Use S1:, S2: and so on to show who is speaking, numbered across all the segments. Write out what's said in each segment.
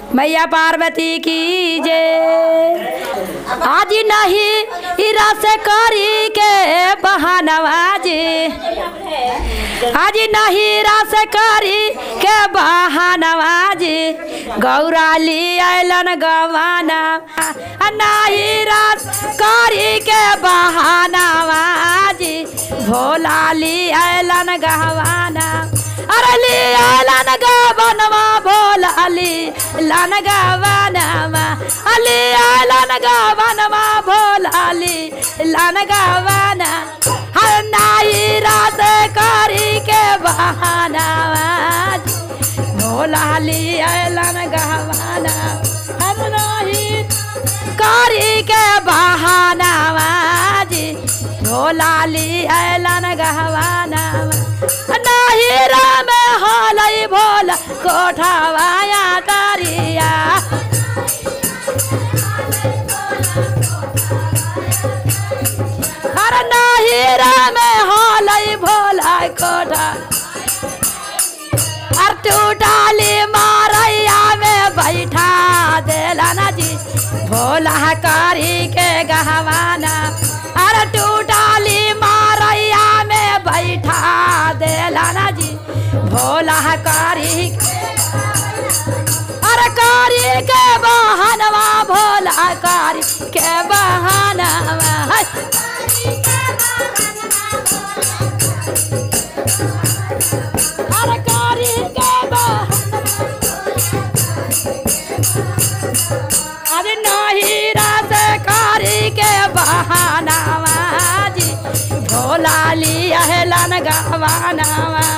S1: मैया पार्वती की जय आज नहीं हीरा से करी के बहानवाजी आज नहीं रस करी के बहानवाजी गौराली अलन गवाना नहीं रस करी के बहानवाजी भोलाली अलन गवाना अरली अलन गवनवा भोलाली लन गवनवा अली अलन गवनवा भोलाली लन गवना हर नाई रात करी के बहाना भोलाली अलन गहवाना हम नहीं करी के बहाना जी भोलाली अलन गहवाना नहीं राम हालई भोला कोठावाया तारिया हर नाही राम हालई भोला कोठा अर टूटाली मारैया में बैठा देला ना जी भोला कारी के गहवाना अर टूटाली मारैया में बैठा देला ना जी भोला कारी अरे कारी के बहनवा भोला कारी के बहनवा अरे कारी के बहनवा अरे नहीं रात कारी के बहानावा जी भोला लिया है लन गवानावा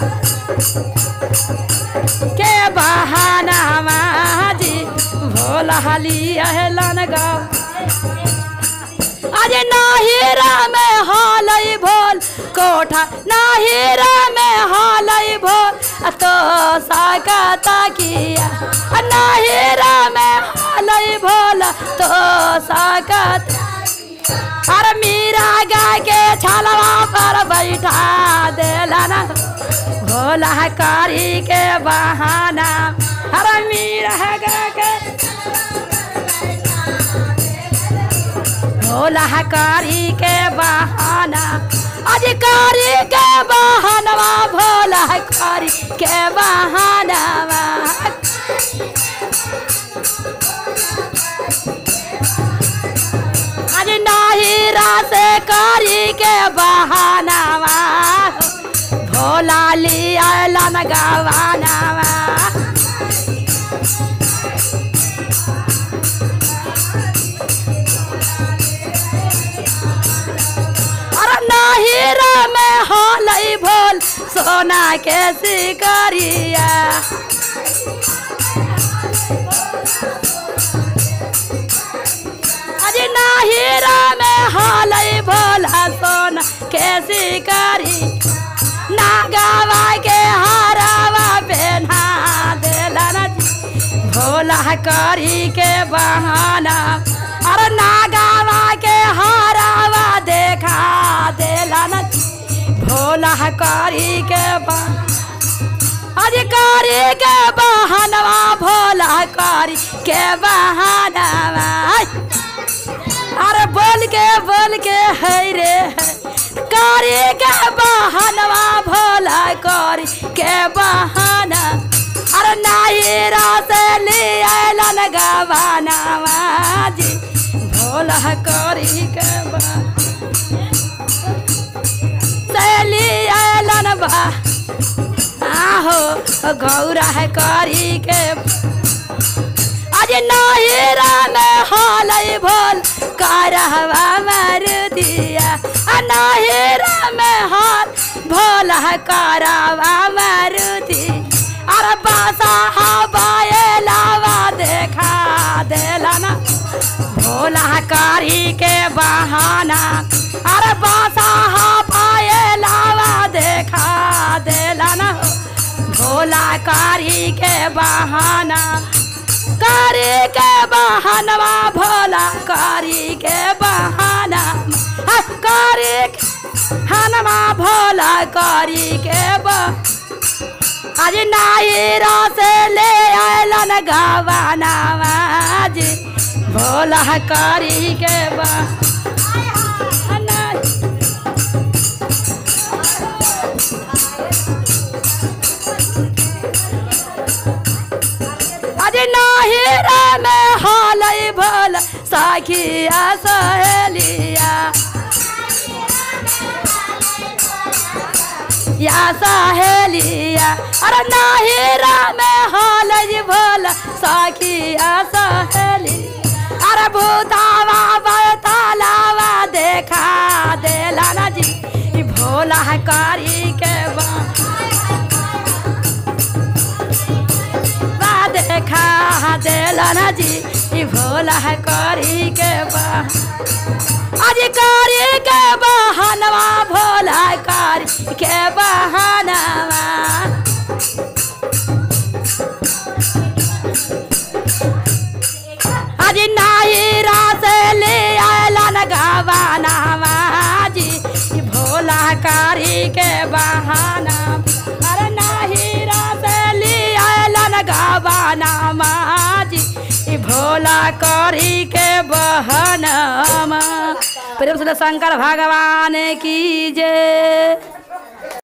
S1: के बहानावा जी भोला लिया है लन गवा अरे नाहिरा में हालई भोल कोठा नाहिरा में हालई भोल तो साकता किया नाहिरा में हालई भोल तो साकत अरे मीरा गा के छलवा पर बैठा देला ना भोला कारी के बहाना अरे मीरा गा के भोला कारी के बहाना अधिकारी के बहानवा भोला कारी के बहानवा आज नाही रात कारी के बहानवा भोला लिया लन गवानवा अरे नाहिरा में हालई भोल सोना के शिकारिया अरे नाहिरा में हालई भोल सोना के शिकारी नागावा के हारावा पहना देला ना भोला करी के बहाना अरे नागावा के हारावा देखा देला न भोला करी के बा- अधिकारी के बहानवा भोला करी के बहानवा अरे बोल के बोल के है रे है करी के बहानवा भोला करी के बहाना अरे नाही रात लिया गवानावा जी भोला करी के बा सैली आलन बा आहो गौरा है करी के आज नहिरा में हालई भोल करहवा मर दिया आ नहिरा में हाल भोल करवा मर दी अरे बासा हवाए लावा देखा देला ना भोला कारी के बहाना अरे बासा हवाए लावा देखा देला ना भोला कारी के बहाना कारी के बहानवा भोला कारी के बहाना हा, कारी के हनमा भोला कारी के बा आज नाहिरा से ले आयलन गवानावा जी भोला करी के बा आज नाहिरा में हालई भोला साखिया सहेलिया या सहेलिया अरे नाहिरा में हालई भोला साखिया सहेली अरे भूतावा बतालावा देखा देला ना जी ई भोला करी के बा बा देखा देला ना जी ई भोला करी के बा आज करी के बहनवा भोला करी के बहनवा आज नाहिरा से ले आयलन गवानावा जी ई भोला करी के बहाना अरे नाहिरा से ले आयलन गवानावा जी ई भोला करी के बहनमा प्रेम से शंकर भगवान की जय